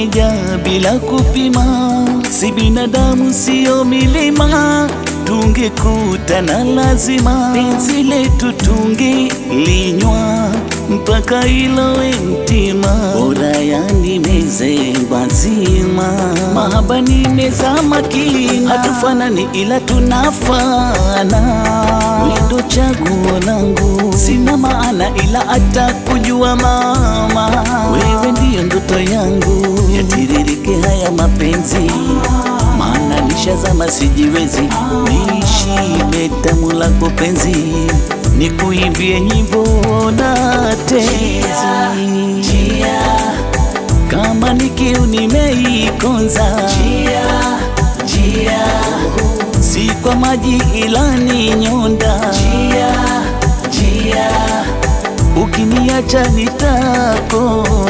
imejaa bila kupima, si binadamu, sio milima, tungekutana lazima, penzi letu tungelinywa mpaka ilowe mtima, bora yanimeze mazima, mahaba nimezama kina, hatufanani ila tunafana, wendo chaguo langu, sina maana ila hata kujua mama, wewe ndiyo ndoto yangu, yatiririke haya mapenzi maana nishazama sijiwezi, nishibe tamu lako penzi, nikuimbie nyimbo na tenzi, kama ni kiu nimeikonza, si kwa maji ila ni nyonda, ukiniacha nitakonda